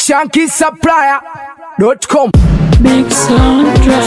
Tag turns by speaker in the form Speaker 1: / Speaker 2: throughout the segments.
Speaker 1: shankisupplier.com
Speaker 2: Big sound drop.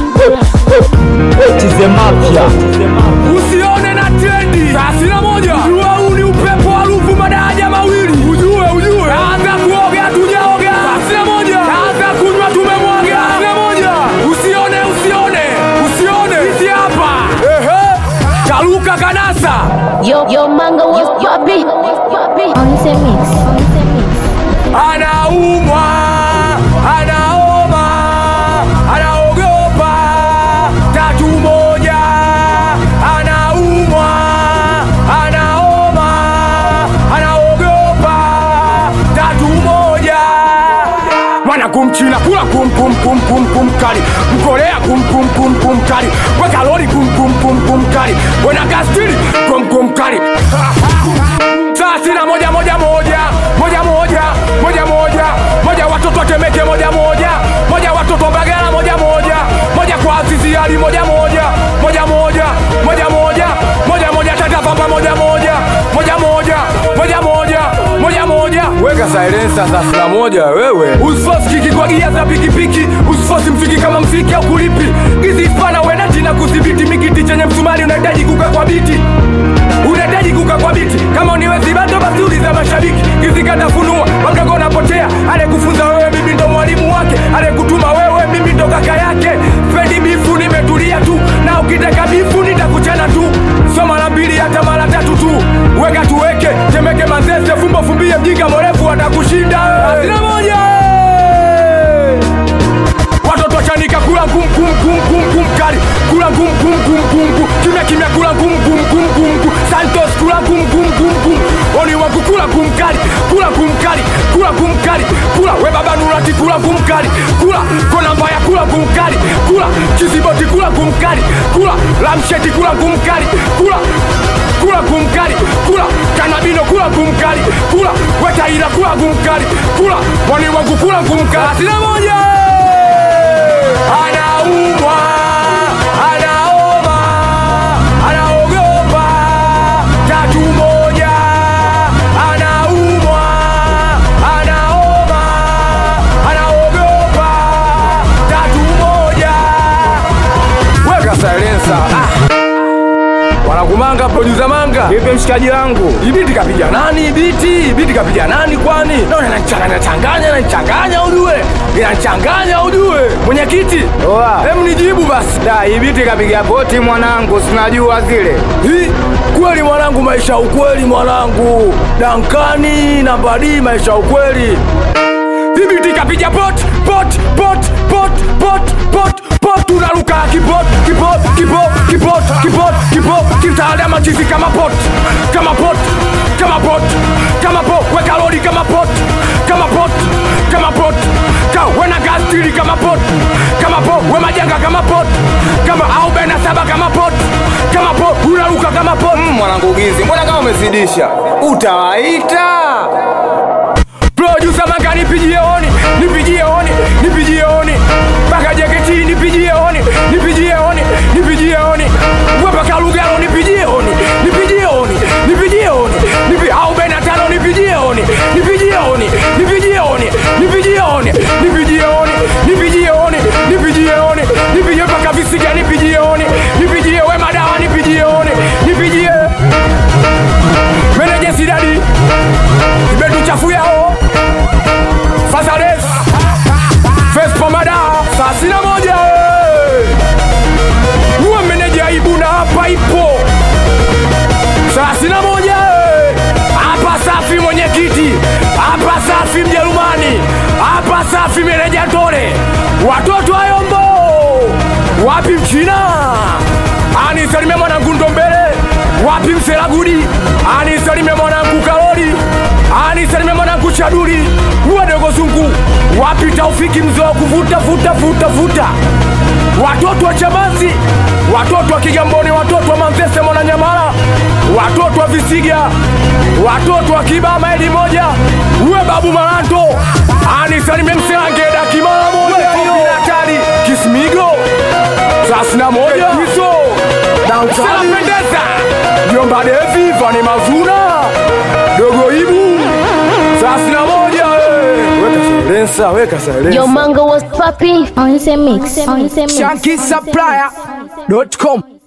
Speaker 3: Tize mapya
Speaker 1: usione na trendi thelathini na moja ujue huu ni upepo harufu madaraja mawili ujue ujue anza kuoga tujaoga thelathini na moja anza kunywa tumemwaga thelathini na moja usione usione usione sisi hapa ehe kaluka kanasa
Speaker 2: Yo, yo, manga was poppy. On the mix. On the mix.
Speaker 1: anaumwa anaoma anaogopa tatu moja anaumwa anaoma anaogopa tatu moja mwana kumchina kula kum kum kum kum kum kali mkorea kum kum kum kum kali wekalori kum kum kum kum kali wenagastili kum kum kali thelathini na moja moja moja moja moja moja moja moja watoto watemeke moja moja moja watoto mbagala moja moja moja kwa azizi ali moja moja moja moja moja moja moja moja tata pamba moja moja moja moja moja moja moja moja weka silencer thelathini na moja wewe usifosi kiki kwa gia za pikipiki usifosi mfiki kama mfiki au kulipi gizi spana wenati na kudhibiti mikiti chenye msumari unahitaji kuka kwa biti unahitaji kuka kwa biti kama uniwezi bado basi uliza mashabiki kizikatafunua wamdogo unapotea alekufunza wewe mimi ndo mwalimu wake alekutuma wewe mimi ndo kaka yake pendi bifu nimetulia tu na ukitaka bifu nitakuchana tu so mara mbili hata mara tatu tu weka tuweke temeke mazese fumbo fumbie mjinga mrefu atakushinda asina moja watoto chanika kula ngum kum kum kum kum kali kula ngum kum kum kum kum kimya kimya kula ngum kum kum kum kum santos kula ngum kum kum kum oni wangu kula kum kali kula kum kali kula kum kali kula we baba nurati kula kum kali kula kona mbaya kula kum kali kula chiziboti kula kum kali kula lamsheti kula kum kali kula kula kumkali kula kanabino kula kumkali kula wetaira kula kumkali kula mwani wangu kula kumkali asina moja anaumwa anaoma anaogopa tatu moja anaumwa anaoma anaogopa tatu moja weka silencer ah. wanakumanga producer manga
Speaker 3: vipi mshikaji wangu
Speaker 1: ibiti kapiga nani biti ibiti kapiga nani kwani naona inachanganya changanya inachanganya ujue inachanganya ujue mwenyekiti
Speaker 3: Oa.
Speaker 1: hem nijibu basi
Speaker 3: da ibiti kapiga poti mwanangu sinajua zile
Speaker 1: Hi, kweli mwanangu maisha ya ukweli mwanangu dankani na badi maisha ya ukweli ibiti kapiga pot pot pot pot pot pot pot unaruka kipot kipot kipot kipot kipot kipot kitaada machizi kama pot kama pot kama pot kama pot weka lori kama pot kama pot kama pot ka wena gastili kama pot kama pot we majanga kama pot kama au bena saba kama pot kama pot unaruka kama pot
Speaker 3: mm, mwanangu gizi mbona kama umezidisha utawaita
Speaker 1: producer manga nipigie oni nipigie oni nipigie oni mpaka jeketi nipigie oni nipigie oni nipigie oni wepaka lugalo nipigie oni nipigie oni nipigie oni nipi au bena tano nipigie oni nipigie oni nipigie oni nipigie oni nipigie oni nipigie oni nipigie oni nipigie mpaka visiga nipigie oni nipigie we madawa nipigie oni nipigie meneje sidadi imetuchafu yao Fazales Vespomada thelathini na moja uwe meneja aibu na hapa ipo thelathini na moja hapa safi mwenyekiti hapa safi Mjerumani hapa safi meneja Tore watoto ayombo wapi mchina anisalimia mwanangu ndombele wapi mselagudi anisalimia mwanangu kalori anisalimia mwanangu chaduri wadogo zungu wapi taufiki mzee wa kuvuta vuta vuta vuta watoto wa chamazi watoto wa kigamboni watoto wa manzese mwananyamala watoto wa visiga watoto wa kibama eli moja uwe babu malanto anisalimia mselangeda kimala moja hatari kismigo thelathini na moja hizo dansanapendeza jomba devi vani mazuna dogo ibu thelathini na moja eh. weka
Speaker 3: Sasa weka silence.
Speaker 2: Your mango was poppy. On the mix. On the mix.
Speaker 1: Shanky Supplier.com